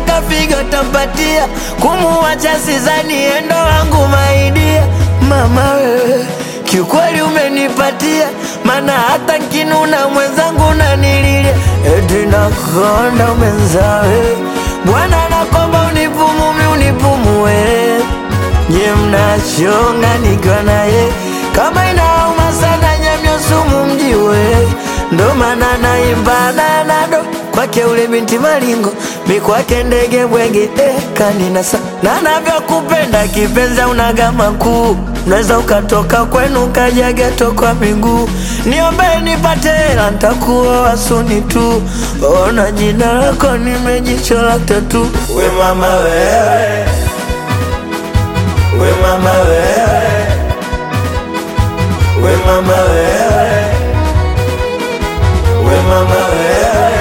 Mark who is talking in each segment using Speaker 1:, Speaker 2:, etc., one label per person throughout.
Speaker 1: akitaka figo tampatia, kumuacha sizani endo wangu maidia. Mama wewe kiukweli umenipatia, mana hata nkinuna mwenzangu nanililia, eti nakonda umenzawe Bwana nakomba unipumumi unipumue, nye mnachonga nikiwa naye kama inauma sana nyamyo sumu mjiwe, ndo maana naimba nanado kwake ule binti malingo mi kwake ndege bwege eh, kaninasa na navyokupenda kipenzi unaga makuu unaweza ukatoka kwenu ukaja geto kwa miguu niombe nipate hela ntakuoa suni tu ona jina lako nimejichola tatu we mama wewe we mama wewe we mama wewe we mama wewe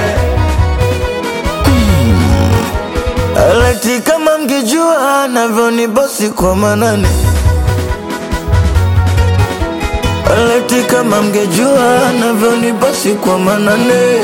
Speaker 1: Aleti kama mngejua navyonibosi kwa manane Aleti kama mngejua navyonibosi kwa manane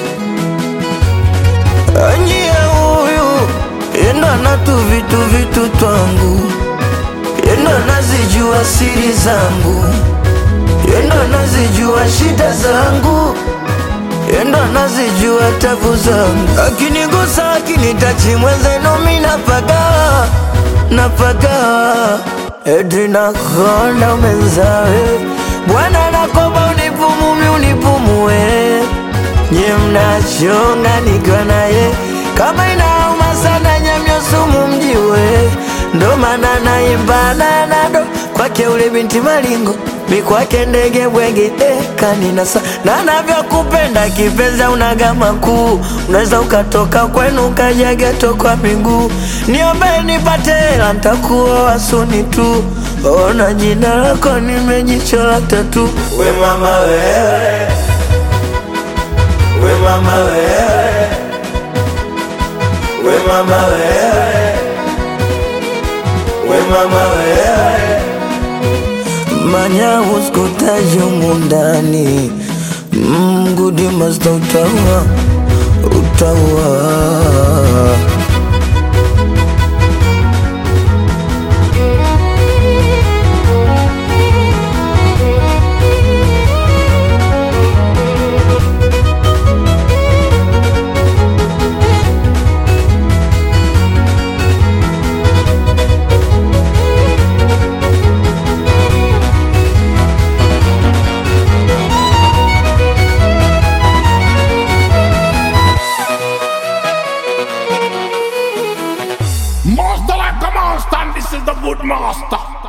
Speaker 1: Anyie huyu yendo anatu vitu vitu twangu yendo anazijua siri zangu yendo anazijua shida zangu yendo anazijua tabu zangu, akinigusa akinitachi mwenzenu mi napagawa napagawa, eti nakonda umenzawe Bwana nakomba unipumumi unipumue, nye mnachonga nikiwa naye kama inauma sana nyamyo sumu mjiwe, ndo maana naimba nanado kwake ule binti malingo mi kwake ndege bwege eh, kaninasa na navyokupenda kipenzi unaga makuu unaweza ukatoka kwenu ukaja geto kwa miguu niombe nipate hela ntakuoa suni tu ona jina lako nimejichola tatu we mama wewe we mama wewe we mama wewe we mama wewe manya uskutaji mundani mgudi masta utaua utaua
Speaker 2: Master like a monster, and this is the good master.